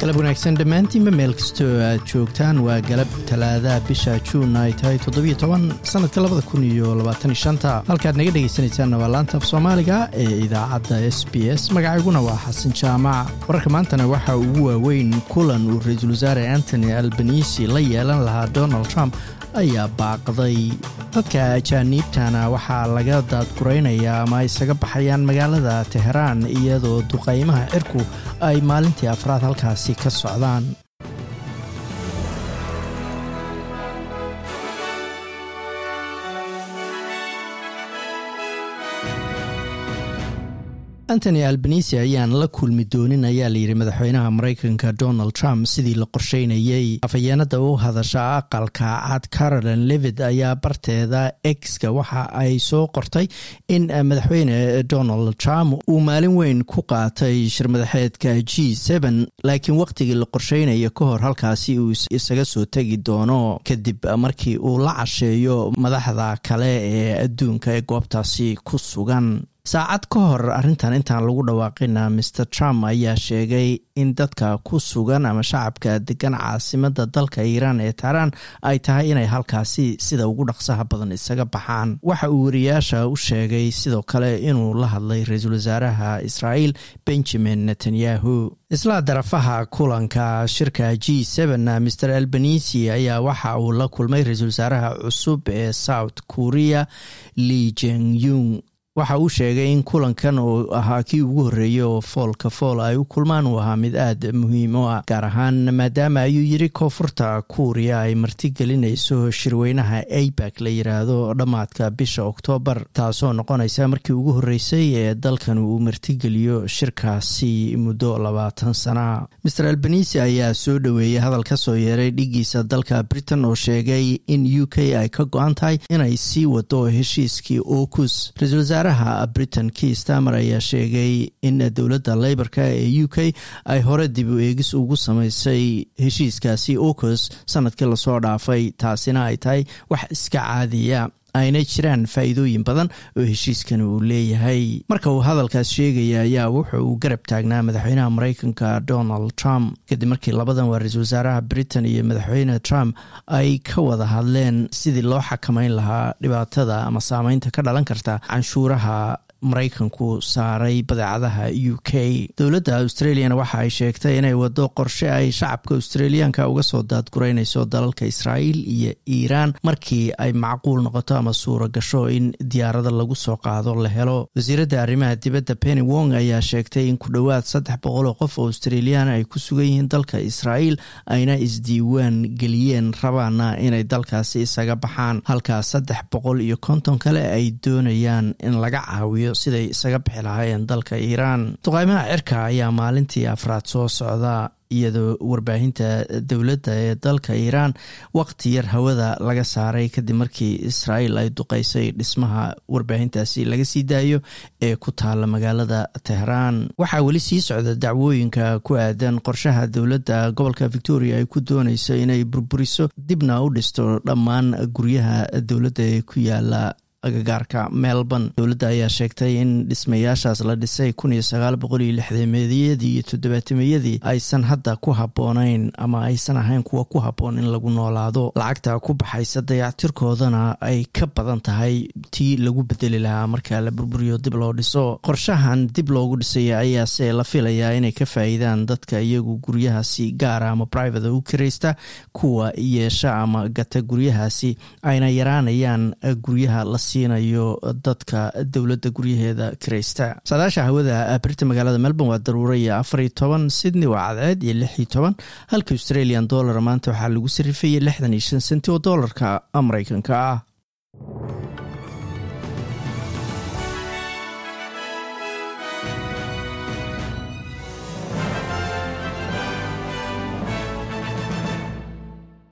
galab wanaagsan dhammaantiinba meel kastoo aad joogtaan waa galab talaadaha bisha juun ay tahay toddobiyo toban sanadka labada kun iyo labaatan shanta halkaad naga dhegaysanaysaanna waa laanta af soomaaliga ee idaacadda s b s magacayguna waa xasan jaamac wararka maantana waxaa ugu waaweyn kulan uu ra-iisul wasaare antony albanisi la yeelan lahaa donald trump ayaa baaqday dadka ajaaniibtana waxaa laga daadguraynayaa ama ay isaga baxayaan magaalada teheraan iyadoo duqaymaha cirku ay maalintii afraad halkaasi ka socdaan antony albanisi ayaan la kulmi doonin ayaa layidhi madaxweynaha maraykanka donald trump sidii la qorsheynayey afhayeenada u hadasha aqalka cad carolan levid ayaa barteeda exka waxa ay soo qortay in madaxweyne donald trump uu maalin weyn ku qaatay shirmadaxeedka g laakiin wakhtigii la qorsheynaya ka hor halkaasi uu isaga soo tegi doono kadib markii uu la casheeyo madaxda kale ee adduunka ee goobtaasi ku sugan saacad ka hor arrintan intaan lagu dhawaaqina maer trump ayaa sheegay in dadka ku sugan ama shacabka degan caasimada dalka iiraan ee tahraan ay tahay inay halkaasi sida ugu dhaqsaha badan isaga baxaan waxa uu wariyaasha u sheegay sidoo kale inuu la hadlay ra-iisul wasaaraha israa'iil benjamin netanyahu isla darafaha kulanka shirka g maer albanisi ayaa waxa uu la kulmay ra-iisul wasaaraha cusub ee south korea li jengyung waxa uu sheegay in kulankan uu ahaa kii ugu horreeyey oo foolka fool ay u kulmaan uu ahaa mid aad muhiim u ah gaar ahaan maadaama ayuu yidhi koonfurta kuuriya ay martigelinayso shirweynaha abak la yiraahdo dhammaadka bisha oktoobar taasoo noqonaysa markii ugu horreysay ee dalkan uu martigeliyo shirkaasi muddo labaatan sana maer albanisi ayaa soo dhoweeyey hadal ka soo yeeray dhigiisa dalka britain oo sheegay in u k ay ka go-an tahay inay sii wado heshiiskii okus wasaaraha britain key stamer ayaa sheegay in dowladda leyborka ee u k ay hore dib u eegis ugu samaysay heshiiskaasi ocos sanadkii lasoo dhaafay taasina ay tahay wax iska caadiya ayna jiraan faa'iidooyin badan oo heshiiskan uu leeyahay marka uu hadalkaas sheegaya ayaa wuxa uu garab taagnaa madaxweynaha maraykanka donald trump kadib markii labadan waa ra-iisul wasaaraha britain iyo madaxweyne trump ay ka wada hadleen sidii loo xakameyn lahaa dhibaatada ama saameynta ka dhalan karta canshuuraha maraykanku saaray badeecadaha u k dowladda australiana waxa ay sheegtay inay wado qorshe ay shacabka australiyaanka uga soo daadguraynayso dalalka israa'iil iyo iiraan markii ay macquul noqoto ama suura gasho in diyaarada lagu soo qaado la helo wasiiradda arrimaha dibadda penny wong ayaa sheegtay in ku dhowaad saddex boqol oo qof oo australiyan ay ku sugan yihiin dalka israa'iil ayna isdiiwaan geliyeen rabaana inay dalkaasi isaga baxaan halkaas saddex boqol iyo konton kale ay doonayaan in laga caawiyo siday isaga bixi lahaayeen dalka iiraan duqaymaha cirka ayaa maalintii afraad soo socda iyadoo warbaahinta dowladda ee dalka iiraan waqti yar hawada laga saaray kadib markii israa'iil ay duqeysay dhismaha warbaahintaasi laga sii daayo ee ku taala magaalada tehraan waxaa weli sii socda dacwooyinka ku aadan qorshaha dowladda gobolka victoria ay ku dooneyso inay burburiso dibna u dhisto dhammaan guryaha dowladda ee ku yaala agagaarka melbourne dowladda ayaa sheegtay in dhismayaashaas la dhisay kun iyo sagaal boqol iyo lixdameediyadii iyo toddobaatameyadii aysan hadda ku habboonayn ama aysan ahayn kuwa ku habboon in lagu noolaado lacagta ku baxaysa dayactirkoodana ay ka badan tahay tii lagu bedeli lahaa marka la burburiyo dib loo dhiso qorshahan dib loogu dhisaya ayaase la filayaa inay ka faa'iidaan dadka iyagu guryahaasi gaara ama private u kiraysta kuwa yeesha ama gata guryahaasi ayna yaraanayaan guryaha la siinayo dadka dowladda guryaheeda kiraysta saadaasha hawada birta magaalada melbourne waa daruura iyo afariyo toban sydney waa cadceed iyo lix iyo toban halka australian dollar maanta waxaa lagu sarifayay lixdan iyo shan senti oo doolarka maraykanka ah